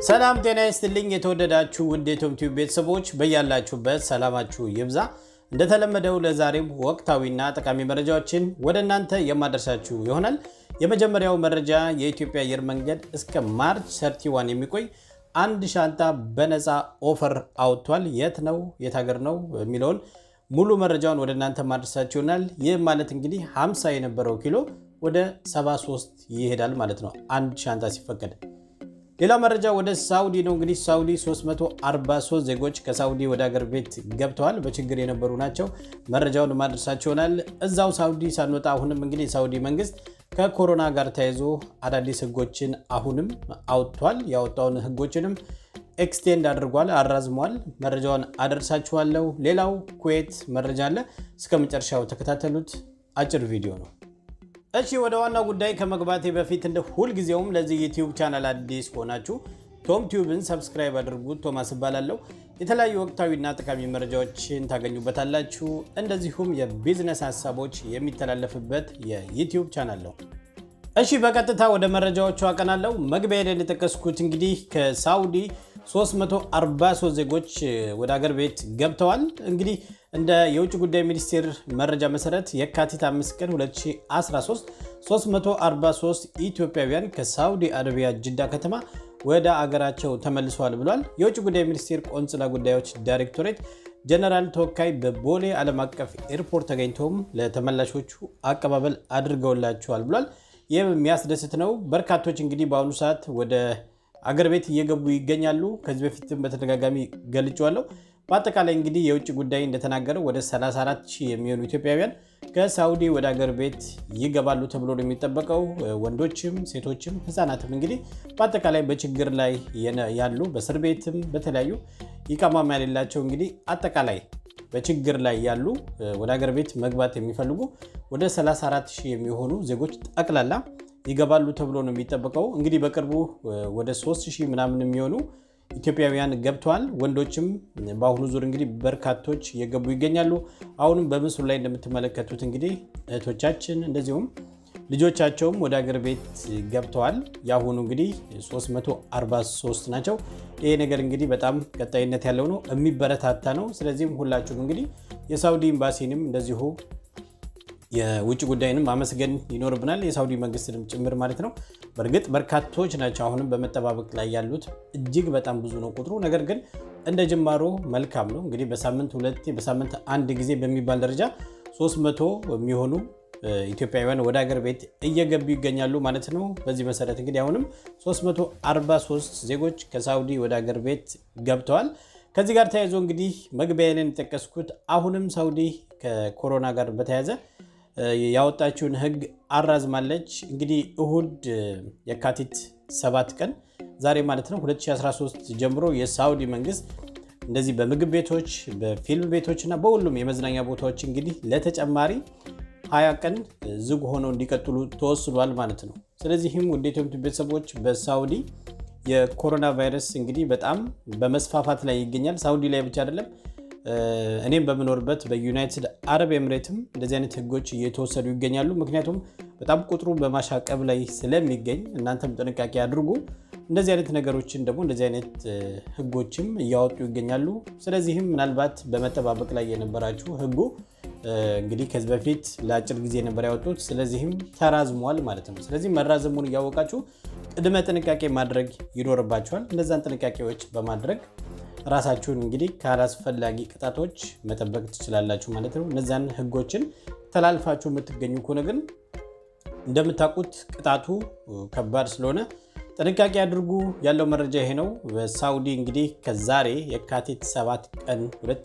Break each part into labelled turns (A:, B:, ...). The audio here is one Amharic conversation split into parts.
A: ሰላም ጤና ይስጥልኝ። የተወደዳችሁ ውድ የቶም ቲዩብ ቤተሰቦች በያላችሁበት ሰላማችሁ ይብዛ። እንደተለመደው ለዛሬም ወቅታዊና ጠቃሚ መረጃዎችን ወደ እናንተ የማደርሳችሁ ይሆናል። የመጀመሪያው መረጃ የኢትዮጵያ አየር መንገድ እስከ ማርች 31 የሚቆይ አንድ ሻንጣ በነፃ ኦፈር አውጥቷል። የት ነው የት ሀገር ነው የሚለውን ሙሉ መረጃውን ወደ እናንተ ማድረሳችሁ ይሆናል። ይህ ማለት እንግዲህ 50 የነበረው ኪሎ ወደ 73 ይሄዳል ማለት ነው አንድ ሻንጣ ሲፈቀድ። ሌላ መረጃ ወደ ሳውዲ ነው። እንግዲህ ሳውዲ 343 ዜጎች ከሳውዲ ወደ ሀገር ቤት ገብተዋል። በችግር የነበሩ ናቸው። መረጃውን ማድረሳቸው ይሆናል። እዛው ሳውዲ ሳንወጣ አሁንም እንግዲህ የሳውዲ መንግስት ከኮሮና ጋር ተያይዞ አዳዲስ ህጎችን አሁንም አውጥቷል። ያወጣውን ህጎችንም ኤክስቴንድ አድርጓል፣ አራዝሟል። መረጃውን አደርሳችኋለሁ። ሌላው ኩዌት መረጃ አለ። እስከ መጨረሻው ተከታተሉት። አጭር ቪዲዮ ነው። እሺ ወደ ዋናው ጉዳይ ከመግባቴ በፊት እንደ ሁልጊዜውም ለዚህ ዩቲዩብ ቻናል አዲስ ከሆናችሁ ቶም ቲዩብን ሰብስክራይብ አድርጉት። ቶማስ እባላለሁ። የተለያዩ ወቅታዊና ጠቃሚ መረጃዎችን ታገኙበታላችሁ። እንደዚሁም የቢዝነስ ሀሳቦች የሚተላለፍበት የዩቲዩብ ቻናል ነው። እሺ በቀጥታ ወደ መረጃዎቹ አቀናለሁ። መግቢያ ላይ እንደጠቀስኩት እንግዲህ ከሳውዲ 343 ዜጎች ወደ ሀገር ቤት ገብተዋል። እንግዲህ እንደ የውጭ ጉዳይ ሚኒስቴር መረጃ መሰረት የካቲት 5 ቀን 2013 343 ኢትዮጵያውያን ከሳውዲ አረቢያ ጅዳ ከተማ ወደ አገራቸው ተመልሰዋል ብሏል። የውጭ ጉዳይ ሚኒስቴር ቆንጽላ ጉዳዮች ዳይሬክቶሬት ጀነራል ተወካይ በቦሌ ዓለም አቀፍ ኤርፖርት ተገኝተውም ለተመላሾቹ አቀባበል አድርገውላቸዋል ብሏል። ይህ የሚያስደስት ነው። በርካቶች እንግዲህ በአሁኑ ሰዓት ወደ አገር ቤት እየገቡ ይገኛሉ። ከዚህ በፊትም በተደጋጋሚ ገልጬዋለሁ። በአጠቃላይ እንግዲህ የውጭ ጉዳይ እንደተናገረው ወደ 34 ሺህ የሚሆኑ ኢትዮጵያውያን ከሳውዲ ወደ አገር ቤት ይገባሉ ተብሎ ነው የሚጠበቀው። ወንዶችም ሴቶችም ህፃናትም እንግዲህ በአጠቃላይ በችግር ላይ ያሉ በእስር ቤትም በተለያዩ ኢቃማም የሌላቸው እንግዲህ አጠቃላይ በችግር ላይ ያሉ ወደ ሀገር ቤት መግባት የሚፈልጉ ወደ 34 ሺህ የሚሆኑ ዜጎች ጠቅላላ ይገባሉ ተብሎ ነው የሚጠበቀው። እንግዲህ በቅርቡ ወደ 3 ሺህ ምናምን የሚሆኑ ኢትዮጵያውያን ገብተዋል። ወንዶችም በአሁኑ ዙር እንግዲህ በርካቶች እየገቡ ይገኛሉ። አሁንም በምስሉ ላይ እንደምትመለከቱት እንግዲህ እህቶቻችን እንደዚሁም ልጆቻቸውም ወደ ሀገር ቤት ገብተዋል። የአሁኑ እንግዲህ 343 ናቸው። ይሄ ነገር እንግዲህ በጣም ቀጣይነት ያለው ነው፣ የሚበረታታ ነው። ስለዚህም ሁላችሁም እንግዲህ የሳውዲ ኤምባሲንም እንደዚሁ የውጭ ጉዳይንም ማመስገን ይኖርብናል፣ የሳውዲ መንግስትንም ጭምር ማለት ነው። በእርግጥ በርካቶች ናቸው አሁንም በመጠባበቅ ላይ ያሉት፣ እጅግ በጣም ብዙ ነው ቁጥሩ። ነገር ግን እንደ ጅማሮ መልካም ነው። እንግዲህ በሳምንት ሁለቴ በሳምንት አንድ ጊዜ በሚባል ደረጃ 300 የሚሆኑ ኢትዮጵያውያን ወደ ሀገር ቤት እየገቡ ይገኛሉ ማለት ነው። በዚህ መሰረት እንግዲህ አሁንም 343 ዜጎች ከሳውዲ ወደ ሀገር ቤት ገብተዋል። ከዚህ ጋር ተያይዞ እንግዲህ መግቢያ ላይ የጠቀስኩት አሁንም ሳውዲ ከኮሮና ጋር በተያያዘ ያወጣችውን ሕግ አራዝማለች። እንግዲህ እሁድ የካቲት 7 ቀን ዛሬ ማለት ነው 2013 ጀምሮ የሳውዲ መንግስት እንደዚህ በምግብ ቤቶች፣ በፊልም ቤቶች እና በሁሉም የመዝናኛ ቦታዎች እንግዲህ ለተጨማሪ ሀያ ቀን ዝግ ሆነው እንዲቀጥሉ ተወስኗል ማለት ነው። ስለዚህም ውድ ኢትዮጵያ ቤተሰቦች በሳውዲ የኮሮና ቫይረስ እንግዲህ በጣም በመስፋፋት ላይ ይገኛል። ሳውዲ ላይ ብቻ አይደለም እኔም በምኖርበት በዩናይትድ አረብ ኤምሬትም እንደዚህ አይነት ህጎች እየተወሰዱ ይገኛሉ። ምክንያቱም በጣም ቁጥሩ በማሻቀብ ላይ ስለሚገኝ እናንተም ጥንቃቄ አድርጉ። እንደዚህ አይነት ነገሮችን ደግሞ እንደዚህ አይነት ህጎችም እያወጡ ይገኛሉ። ስለዚህም ምናልባት በመጠባበቅ ላይ የነበራችሁ ህጉ እንግዲህ ከዚህ በፊት ለአጭር ጊዜ ነበር ያወጡት። ስለዚህም ተራዝሟል ማለት ነው። ስለዚህ መራዘሙን እያወቃችሁ ቅድመ ጥንቃቄ ማድረግ ይኖርባችኋል። እነዛን ጥንቃቄዎች በማድረግ ራሳችሁን እንግዲህ ካላስፈላጊ ቅጣቶች መጠበቅ ትችላላችሁ ማለት ነው። እነዚያን ህጎችን ተላልፋችሁ የምትገኙ ከሆነ ግን እንደምታውቁት ቅጣቱ ከባድ ስለሆነ ጥንቃቄ አድርጉ። ያለው መረጃ ይሄ ነው። በሳውዲ እንግዲህ ከዛሬ የካቲት 7 ቀን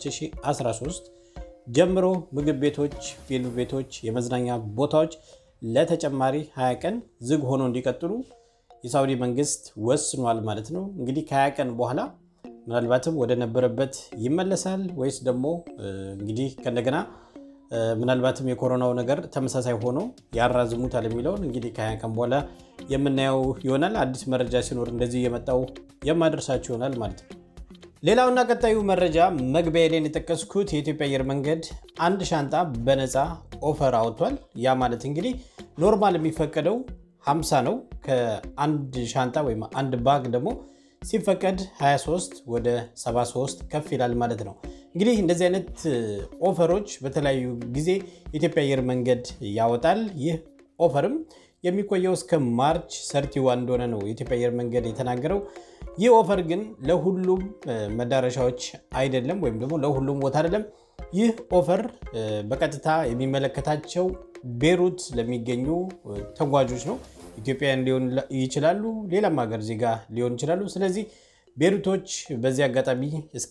A: 2013 ጀምሮ ምግብ ቤቶች፣ ፊልም ቤቶች፣ የመዝናኛ ቦታዎች ለተጨማሪ 20 ቀን ዝግ ሆኖ እንዲቀጥሉ የሳውዲ መንግስት ወስኗል ማለት ነው። እንግዲህ ከ20 ቀን በኋላ ምናልባትም ወደ ነበረበት ይመለሳል ወይስ ደግሞ እንግዲህ ከእንደገና ምናልባትም የኮሮናው ነገር ተመሳሳይ ሆኖ ያራዝሙታል የሚለውን እንግዲህ ከሀያ ቀን በኋላ የምናየው ይሆናል። አዲስ መረጃ ሲኖር እንደዚህ የመጣው የማደርሳችሁ ይሆናል ማለት ነው። ሌላውና ቀጣዩ መረጃ መግቢያ ላይ የጠቀስኩት የኢትዮጵያ አየር መንገድ አንድ ሻንጣ በነፃ ኦፈር አውጥቷል። ያ ማለት እንግዲህ ኖርማል የሚፈቀደው 50 ነው። ከአንድ ሻንጣ ወይም አንድ ባግ ደግሞ ሲፈቀድ 23 ወደ 73 ከፍ ይላል ማለት ነው። እንግዲህ እንደዚህ አይነት ኦፈሮች በተለያዩ ጊዜ የኢትዮጵያ አየር መንገድ ያወጣል። ይህ ኦፈርም የሚቆየው እስከ ማርች ሰርቲዋን እንደሆነ ነው የኢትዮጵያ አየር መንገድ የተናገረው። ይህ ኦፈር ግን ለሁሉም መዳረሻዎች አይደለም፣ ወይም ደግሞ ለሁሉም ቦታ አይደለም። ይህ ኦፈር በቀጥታ የሚመለከታቸው ቤሩት ለሚገኙ ተጓዦች ነው። ኢትዮጵያውያን ሊሆን ይችላሉ፣ ሌላም ሀገር ዜጋ ሊሆን ይችላሉ። ስለዚህ ቤሩቶች በዚህ አጋጣሚ እስከ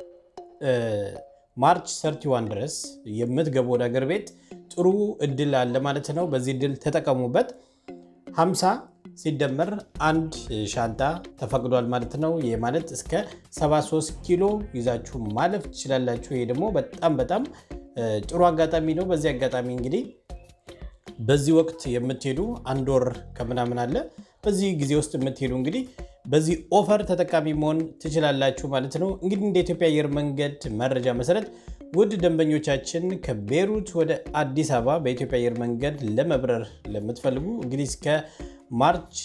A: ማርች ሰርቲዋን ድረስ የምትገቡ ወደ ሀገር ቤት ጥሩ እድል አለ ማለት ነው። በዚህ እድል ተጠቀሙበት። 50 ሲደመር አንድ ሻንጣ ተፈቅዷል ማለት ነው። ይህ ማለት እስከ 73 ኪሎ ይዛችሁ ማለፍ ትችላላችሁ። ይሄ ደግሞ በጣም በጣም ጥሩ አጋጣሚ ነው። በዚህ አጋጣሚ እንግዲህ በዚህ ወቅት የምትሄዱ አንድ ወር ከምናምን አለ። በዚህ ጊዜ ውስጥ የምትሄዱ እንግዲህ በዚህ ኦፈር ተጠቃሚ መሆን ትችላላችሁ ማለት ነው። እንግዲህ እንደ ኢትዮጵያ አየር መንገድ መረጃ መሰረት ውድ ደንበኞቻችን ከቤሩት ወደ አዲስ አበባ በኢትዮጵያ አየር መንገድ ለመብረር ለምትፈልጉ እንግዲህ እስከ ማርች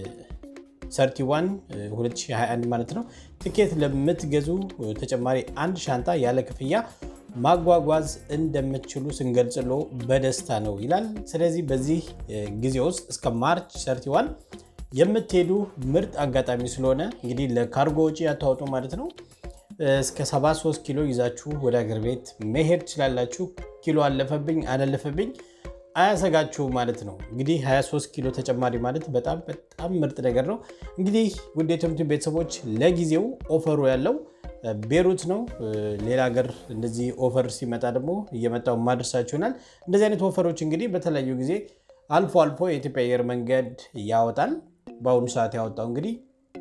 A: 31 2021 ማለት ነው ትኬት ለምትገዙ ተጨማሪ አንድ ሻንጣ ያለ ክፍያ ማጓጓዝ እንደምትችሉ ስንገልጽሎ በደስታ ነው ይላል። ስለዚህ በዚህ ጊዜ ውስጥ እስከ ማርች 31 የምትሄዱ ምርጥ አጋጣሚ ስለሆነ እንግዲህ ለካርጎ ወጪ ያታወጡ ማለት ነው። እስከ 73 ኪሎ ይዛችሁ ወደ አገር ቤት መሄድ ትችላላችሁ። ኪሎ አለፈብኝ አላለፈብኝ አያሰጋችሁ ማለት ነው። እንግዲህ 23 ኪሎ ተጨማሪ ማለት በጣም በጣም ምርጥ ነገር ነው። እንግዲህ ውድ የትምህርት ቤተሰቦች ለጊዜው ኦፈሩ ያለው ቤሩት ነው። ሌላ ሀገር እንደዚህ ኦፈር ሲመጣ ደግሞ እየመጣው ማድረሳችሁ ይሆናል። እንደዚህ አይነት ኦፈሮች እንግዲህ በተለያዩ ጊዜ አልፎ አልፎ የኢትዮጵያ አየር መንገድ ያወጣል። በአሁኑ ሰዓት ያወጣው እንግዲህ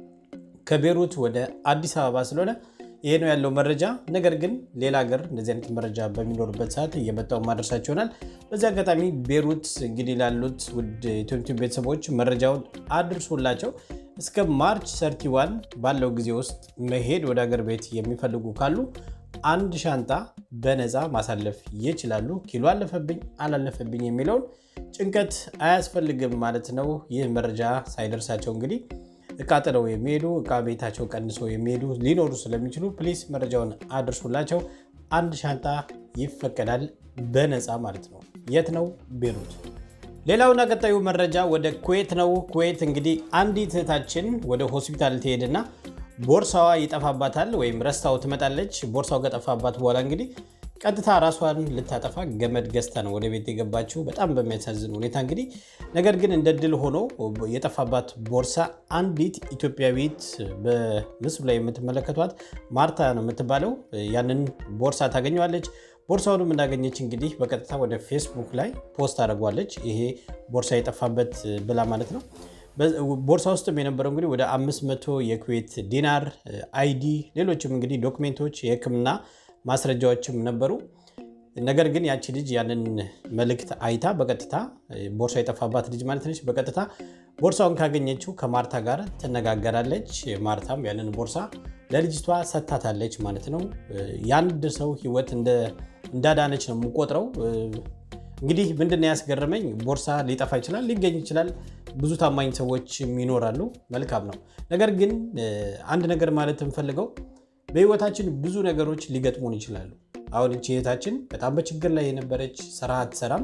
A: ከቤሩት ወደ አዲስ አበባ ስለሆነ ይሄ ነው ያለው መረጃ። ነገር ግን ሌላ ሀገር እንደዚህ አይነት መረጃ በሚኖርበት ሰዓት እየመጣው ማድረሳቸው ይሆናል። በዚህ አጋጣሚ ቤሩት እንግዲህ ላሉት ውድ ኢትዮጵያ ቤተሰቦች መረጃውን አድርሶላቸው እስከ ማርች ሰርቲዋን ባለው ጊዜ ውስጥ መሄድ ወደ ሀገር ቤት የሚፈልጉ ካሉ አንድ ሻንጣ በነፃ ማሳለፍ ይችላሉ። ኪሎ አለፈብኝ አላለፈብኝ የሚለውን ጭንቀት አያስፈልግም ማለት ነው። ይህ መረጃ ሳይደርሳቸው እንግዲህ እቃ ጥለው የሚሄዱ እቃ ቤታቸው ቀንሰው የሚሄዱ ሊኖሩ ስለሚችሉ ፕሊስ መረጃውን አድርሱላቸው። አንድ ሻንጣ ይፈቀዳል በነፃ ማለት ነው። የት ነው? ቤሩት። ሌላውና ቀጣዩ መረጃ ወደ ኩዌት ነው። ኩዌት እንግዲህ አንዲት እህታችን ወደ ሆስፒታል ትሄድና ቦርሳዋ ይጠፋባታል ወይም ረስታው ትመጣለች። ቦርሳው ከጠፋባት በኋላ እንግዲህ ቀጥታ ራሷን ልታጠፋ ገመድ ገዝታ ነው ወደ ቤት የገባችው። በጣም በሚያሳዝን ሁኔታ እንግዲህ ነገር ግን እንደ ድል ሆኖ የጠፋባት ቦርሳ አንዲት ኢትዮጵያዊት በምስሉ ላይ የምትመለከቷት ማርታ ነው የምትባለው። ያንን ቦርሳ ታገኘዋለች። ቦርሳውንም እንዳገኘች እንግዲህ በቀጥታ ወደ ፌስቡክ ላይ ፖስት አድርጓለች። ይሄ ቦርሳ የጠፋበት ብላ ማለት ነው። ቦርሳ ውስጥም የነበረው እንግዲህ ወደ 500 የኩዌት ዲናር፣ አይዲ፣ ሌሎችም እንግዲህ ዶክሜንቶች፣ የሕክምና ማስረጃዎችም ነበሩ። ነገር ግን ያቺ ልጅ ያንን መልእክት አይታ በቀጥታ ቦርሳ የጠፋባት ልጅ ማለት ነች። በቀጥታ ቦርሳውን ካገኘችው ከማርታ ጋር ትነጋገራለች። ማርታም ያንን ቦርሳ ለልጅቷ ሰታታለች ማለት ነው። የአንድ ሰው ሕይወት እንዳዳነች ነው የምቆጥረው። እንግዲህ ምንድን ነው ያስገረመኝ፣ ቦርሳ ሊጠፋ ይችላል፣ ሊገኝ ይችላል። ብዙ ታማኝ ሰዎች ይኖራሉ። መልካም ነው። ነገር ግን አንድ ነገር ማለት የምፈልገው በህይወታችን ብዙ ነገሮች ሊገጥሙን ይችላሉ። አሁን እቺ እህታችን በጣም በችግር ላይ የነበረች ስራ አትሰራም።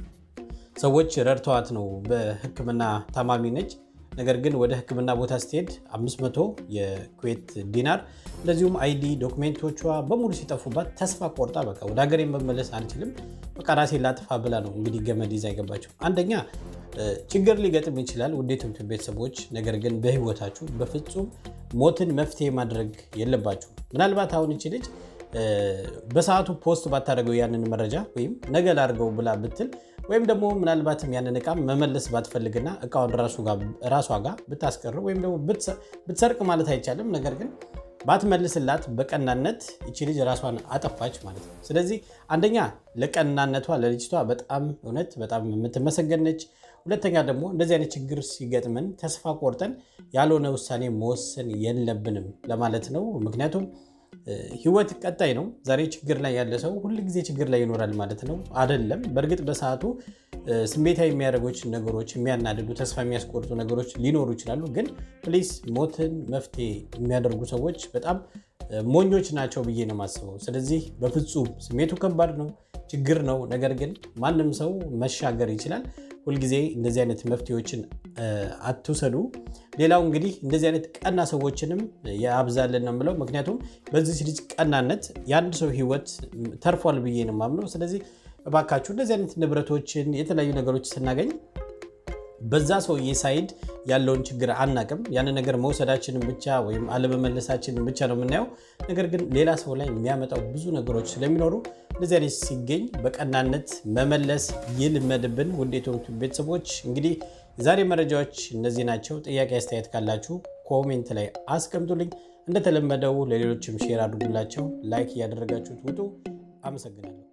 A: ሰዎች ረድተዋት ነው። በህክምና ታማሚ ነች። ነገር ግን ወደ ህክምና ቦታ ስትሄድ 500 የኩዌት ዲናር እንደዚሁም አይዲ ዶክሜንቶቿ በሙሉ ሲጠፉባት ተስፋ ቆርጣ በቃ ወደ ሀገሬ መመለስ አልችልም፣ በቃ ራሴን ላጥፋ ብላ ነው እንግዲህ ገመድ ይዛ የገባቸው። አንደኛ ችግር ሊገጥም ይችላል ውድ የትምህርት ቤተሰቦች። ነገር ግን በህይወታችሁ በፍጹም ሞትን መፍትሄ ማድረግ የለባችሁ። ምናልባት አሁን እቺ ልጅ በሰዓቱ ፖስት ባታደርገው ያንን መረጃ ወይም ነገ ላድርገው ብላ ብትል ወይም ደግሞ ምናልባትም ያንን እቃ መመለስ ባትፈልግና እቃውን ራሷ ጋር ብታስቀር ወይም ደግሞ ብትሰርቅ ማለት አይቻልም። ነገር ግን ባትመልስላት በቀናነት እቺ ልጅ ራሷን አጠፋች ማለት ነው። ስለዚህ አንደኛ ለቀናነቷ ለልጅቷ በጣም እውነት በጣም የምትመሰገን ነች። ሁለተኛ ደግሞ እንደዚህ አይነት ችግር ሲገጥመን ተስፋ ቆርጠን ያልሆነ ውሳኔ መወሰን የለብንም ለማለት ነው። ምክንያቱም ህይወት ቀጣይ ነው። ዛሬ ችግር ላይ ያለ ሰው ሁል ጊዜ ችግር ላይ ይኖራል ማለት ነው አይደለም። በእርግጥ በሰዓቱ ስሜታዊ የሚያደርጎች ነገሮች፣ የሚያናድዱ ተስፋ የሚያስቆርጡ ነገሮች ሊኖሩ ይችላሉ። ግን ፕሊስ ሞትን መፍትሄ የሚያደርጉ ሰዎች በጣም ሞኞች ናቸው ብዬ ነው የማስበው። ስለዚህ በፍጹም ስሜቱ ከባድ ነው፣ ችግር ነው። ነገር ግን ማንም ሰው መሻገር ይችላል። ሁልጊዜ እንደዚህ አይነት መፍትሄዎችን አትውሰዱ። ሌላው እንግዲህ እንደዚህ አይነት ቀና ሰዎችንም ያብዛልን ነው የምለው። ምክንያቱም በዚህ ልጅ ቀናነት የአንድ ሰው ህይወት ተርፏል ብዬ ነው የማምነው። ስለዚህ እባካችሁ እንደዚህ አይነት ንብረቶችን የተለያዩ ነገሮች ስናገኝ በዛ ሰውዬ ሳይድ ያለውን ችግር አናቅም። ያንን ነገር መውሰዳችንን ብቻ ወይም አለመመለሳችንን ብቻ ነው የምናየው። ነገር ግን ሌላ ሰው ላይ የሚያመጣው ብዙ ነገሮች ስለሚኖሩ እንደዚህ አይነት ሲገኝ በቀናነት መመለስ ይልመድብን። ውድ የኢትዮፕ ቤተሰቦች እንግዲህ የዛሬ መረጃዎች እነዚህ ናቸው። ጥያቄ አስተያየት ካላችሁ ኮሜንት ላይ አስቀምጡልኝ። እንደተለመደው ለሌሎችም ሼር አድርጉላቸው። ላይክ እያደረጋችሁት ውጡ። አመሰግናለሁ።